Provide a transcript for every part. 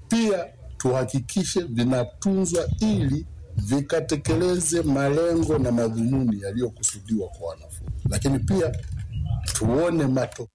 pia tuhakikishe vinatunzwa ili vikatekeleze malengo na madhumuni yaliyokusudiwa kwa wanafunzi, lakini pia tuone matokeo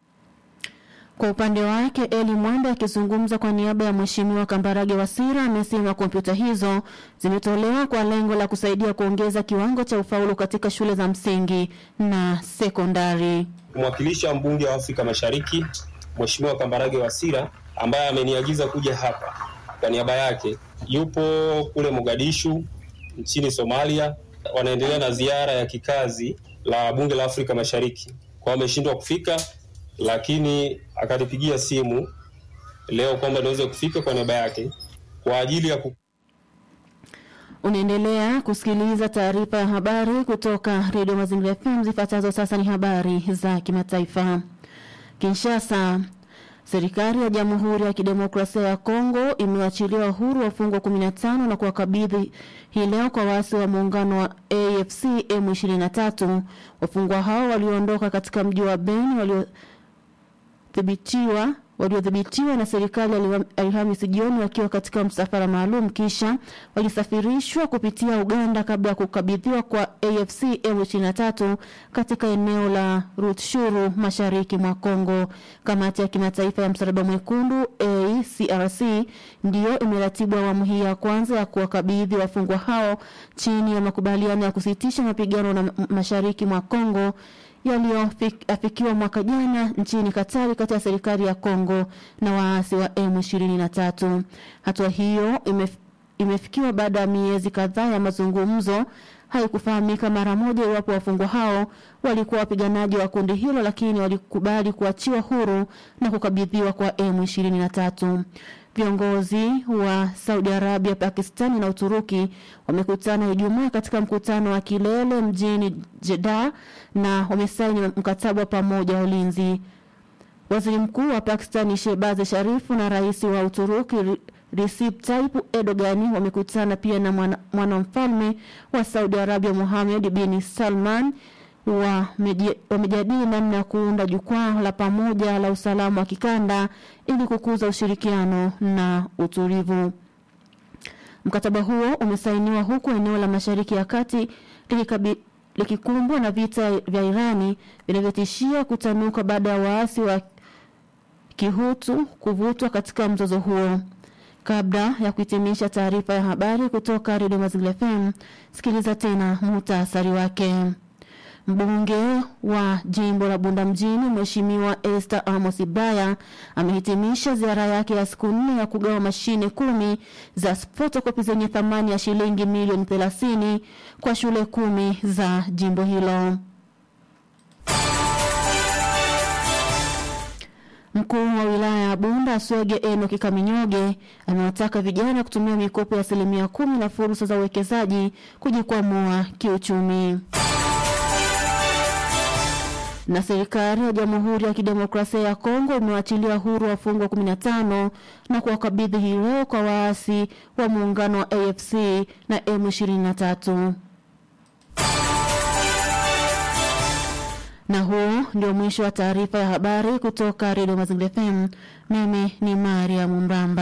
Kwa upande wake Eli Mwanda akizungumza kwa niaba ya Mheshimiwa Kambarage Wasira amesema kompyuta hizo zimetolewa kwa lengo la kusaidia kuongeza kiwango cha ufaulu katika shule za msingi na sekondari. Mwakilishi wa mbunge wa Afrika Mashariki Mheshimiwa Kambarage Wasira ambaye ameniagiza kuja hapa kwa niaba yake, yupo kule Mogadishu nchini Somalia, wanaendelea na ziara ya kikazi la bunge la Afrika Mashariki, kwa ameshindwa kufika, lakini akanipigia simu leo kwamba niweze kufika kwa niaba yake kwa ajili ya ku Unaendelea kusikiliza taarifa ya habari kutoka redio Mazingira FM. Zifuatazo sasa ni habari za kimataifa. Kinshasa, serikali ya Jamhuri ya Kidemokrasia ya Kongo imewachilia huru wafungwa 15 na kuwakabidhi hii leo kwa waasi wa muungano wa AFC M23. Wafungwa hao walioondoka katika mji wa Beni waliothibitiwa waliodhibitiwa na serikali Alha- Alhamisi jioni wakiwa katika msafara maalum kisha walisafirishwa kupitia Uganda kabla ya kukabidhiwa kwa AFC M23 katika eneo la Rutshuru mashariki mwa Kongo. Kamati ya kimataifa ya Msalaba Mwekundu ACRC ndiyo imeratibu awamu hii ya kwanza ya kuwakabidhi wafungwa hao chini ya makubaliano ya kusitisha mapigano na m- mashariki mwa Kongo yaliyoafikiwa mwaka jana nchini Katari kati ya serikali ya Kongo na waasi wa M23. Hatua hiyo imef, imefikiwa baada ya miezi kadhaa ya mazungumzo. Haikufahamika mara moja iwapo wafungwa hao walikuwa wapiganaji wa kundi hilo, lakini walikubali kuachiwa huru na kukabidhiwa kwa M23. Viongozi wa Saudi Arabia, Pakistani na Uturuki wamekutana Ijumaa katika mkutano wa kilele mjini Jeddah na wamesaini mkataba wa pamoja wa ulinzi. Waziri Mkuu wa Pakistan Shehbaz Sharifu na Rais wa Uturuki Re- Recep Tayyip Erdogan wamekutana pia na mwana- mwanamfalme wa Saudi Arabia Mohammed bin Salman wameji- wamejadili namna ya kuunda jukwaa la pamoja la usalama wa kikanda ili kukuza ushirikiano na utulivu. Mkataba huo umesainiwa huku eneo la Mashariki ya Kati likikabi- likikumbwa na vita vya Irani vinavyotishia kutanuka baada ya waasi wa Kihutu kuvutwa katika mzozo huo. Kabla ya kuhitimisha taarifa ya habari kutoka Radio Mazingira FM, sikiliza tena muhtasari wake. Mbunge wa jimbo la Bunda mjini Mheshimiwa Esther Amos Ibaya amehitimisha ziara yake ya siku nne ya kugawa mashine kumi za fotokopi zenye thamani ya shilingi milioni 30 kwa shule kumi za jimbo hilo. Mkuu wa wilaya ya Bunda Swege Enoki Kaminyoge amewataka vijana kutumia mikopo ya asilimia kumi na fursa za uwekezaji kujikwamua kiuchumi. Na serikali ya Jamhuri ya Kidemokrasia ya Kongo imewachilia huru wafungwa 15 na kuwakabidhi hii leo kwa waasi wa muungano wa AFC na M23. Na huu ndio mwisho wa taarifa ya habari kutoka Redio Mazingira FM. Mimi ni Maria Mumbamba.